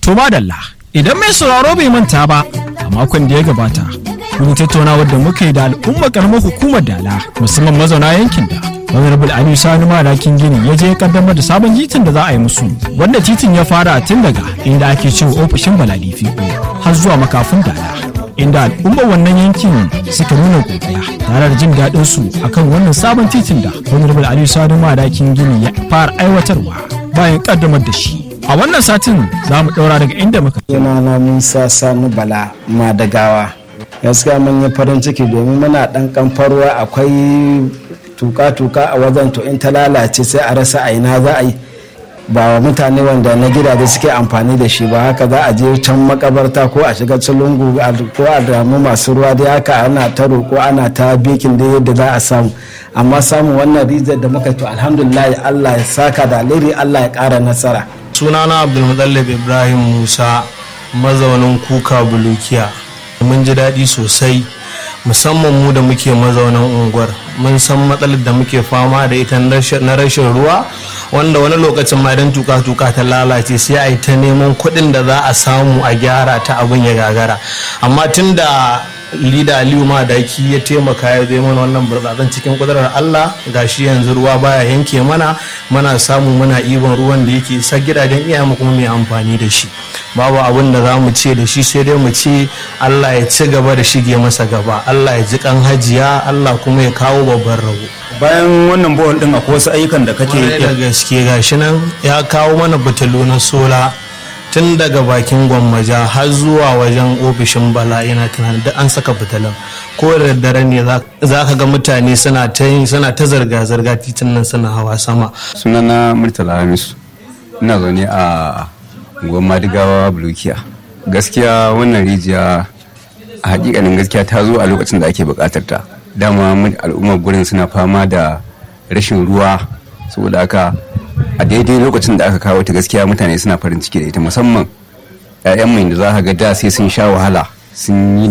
To madalla, idan mai sauraro bai manta ba a makon da ya gabata, mun tattaunawar da muka yi da al'ummar karamar hukumar Dala musamman mazauna yankin da Honorable Aliyu Sani Madakin Gini ya je ya kaddamar da sabon titin da za a yi musu wanda titin ya fara tun daga inda ake cewa ofishin Baladifi har zuwa makafin Dala. Inda al'ummar wannan yankin suka nuna godiya tare da jin daɗin su akan wannan sabon titin da Honorable Aliyu Sani Madakin Gini ya fara aiwatarwa bayan kaddamar da shi. A wannan satin za mu ɗaura daga inda muka. Sunana Musa Sani Bala Madagawa. Gaskiya mun yi farin ciki domin muna ɗan kamfarwa akwai tuka-tuka a wajen to in ta lalace sai a rasa a ina za a yi ba wa mutane wanda na gidaje suke amfani da shi ba haka za a je can makabarta ko a shiga lungu ko a damu masu ruwa dai haka ana ta roƙo ana ta bikin da yadda za a samu amma samun wannan rijiyar da muka to alhamdulillah Allah ya saka da alheri Allah ya ƙara nasara sunana abdulmutallab ibrahim musa mazaunin kuka bulukiya mun ji daɗi sosai musamman mu da muke mazaunan unguwar mun san matsalar da muke fama da ita na rashin ruwa wanda wani lokacin ma idan tuka-tuka ta lalace sai a yi ta neman kuɗin da za a samu a gyara ta abin ya gagara amma tun da lida aliyu madaki ya taimaka ya zai mana wannan burtsatsen cikin kudurar allah gashi yanzu ruwa baya yanke mana mana samu muna ibon ruwan da yake isa gidajen iyayenmu kuma mai amfani da shi babu abin da za mu ce da shi sai dai mu ce allah ya ci gaba da shige masa gaba allah ya ji kan hajiya allah kuma ya kawo babban rabo bayan wannan bohol din akwai wasu ayyukan da kake da gaske gashi nan ya kawo mana fitilu na sola tun daga bakin gwammaja har zuwa wajen ofishin bala yana tunanin duk an saka fitilan ko da daddare ne za ka ga mutane suna ta suna ta zarga-zarga titin nan suna hawa sama sunana murtala hamisu ina zaune a gwamma digawa bulukiya gaskiya wannan rijiya a hakikanin gaskiya ta zo a lokacin da ake bukatar ta dama al'ummar gurin suna fama da rashin ruwa saboda haka a daidai lokacin da aka kawo ta gaskiya mutane suna farin ciki da ita musamman 'ya'yan mai da za ka ga da sai sun sha wahala sun yi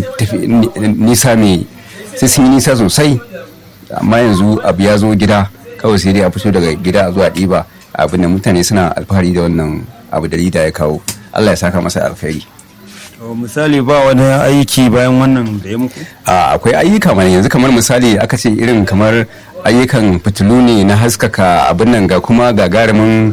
nisa mai sai sun yi nisa sosai amma yanzu abu ya zo gida kawai sai dai a fito daga gida zuwa ɗiba abin da mutane suna alfahari da wannan abu da lida ya kawo allah ya saka masa alkhairi misali ba wani aiki bayan wannan da ya muku akwai ayyuka mana yanzu kamar misali aka ce irin kamar ayyukan fitilu ne na haskaka abin nan ga kuma gagarumin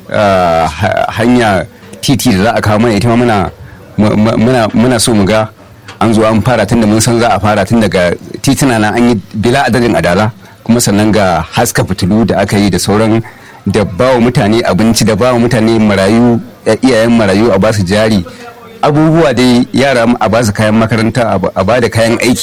hanya titi da za a kawo mana ita muna muna so mu ga an zo an fara tun da mun san za a fara tun daga titina na an yi bila adadin adala kuma sannan ga haska fitilu da aka yi da sauran da bawa mutane abinci da bawa mutane marayu iyayen marayu a basu jari abubuwa dai yara a basu kayan makaranta a ba da kayan aiki